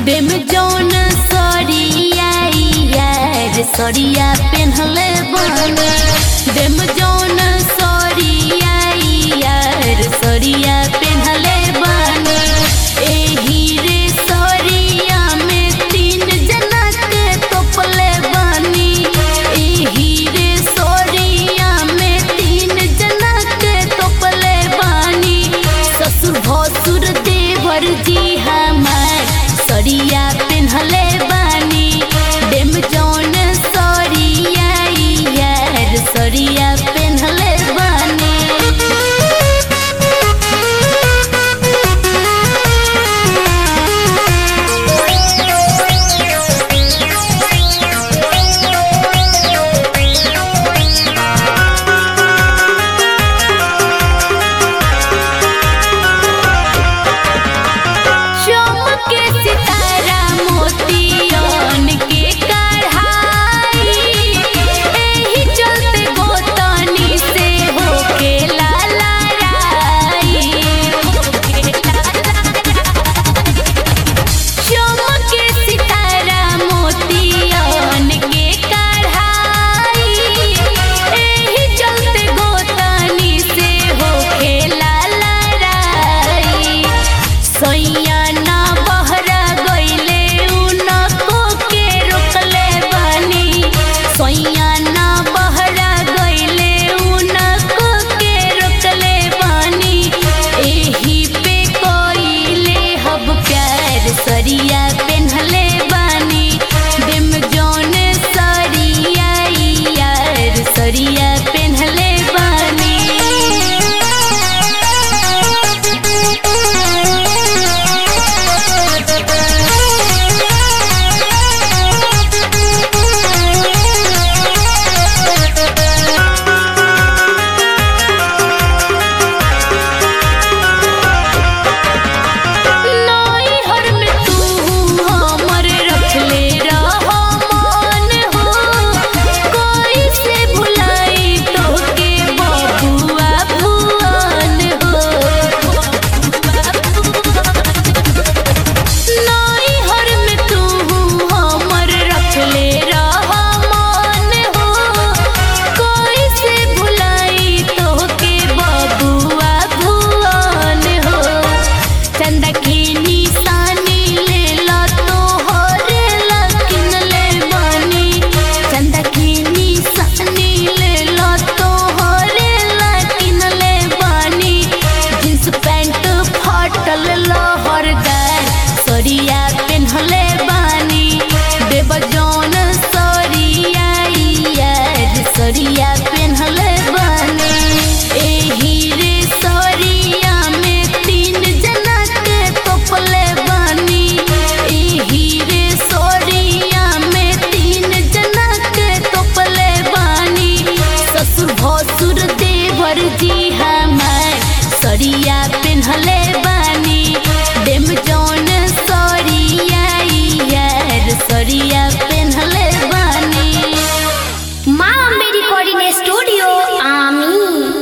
देम जौन सरिया यार सरिया पेन्हले बन देम जौन सरिया यार सरिया पेन्हले बन एही रे सरिया में तीन जना के तोपले बानी एही रे सरिया में तीन जना के तोपले बानी ससुर भसुर देवर जी हमार सरिया पेन्हले बानी देम जौन सरिया यार सरिया पेन्हले बानी चमके सितारा मोतियन के कढ़ाई एही चलते गोतनी से होके लाला राई चमके सितारा मोतियन के कढ़ाई एही चलते गोतनी से होके लाला राई सैया ना बहरा गइले उनको के रोकले बानी सैया ना बहरा गइले उनको के रोकले बानी एही पे कोइले हब प्यार सरिया पेन्हले बानी दिम जौन सरिया यार सरिया पेन्हले बानी नई हर में तू हमर रखले रह मन हो कोई से भुलाई तोके बबुआ भुवन हो नई हर में तू हमर रखले रह मन हो कोई से भुलाई तोके बबुआ भुवन हो चंदा की निशानी ले ला तो हरे लकिन ले बानी चंदा की निशानी ले ला तो हरे लकिन ले बानी जींस पैंट फाटल लहरदार सरिया पेन्हले बानी देव जौन सरिया यार सरिया पेन्हले बानी एही रे सरिया में तीन जना के तोपले बानी एही रे सरिया में तीन जना के तोपले बानी ससुर भसुर देवर जी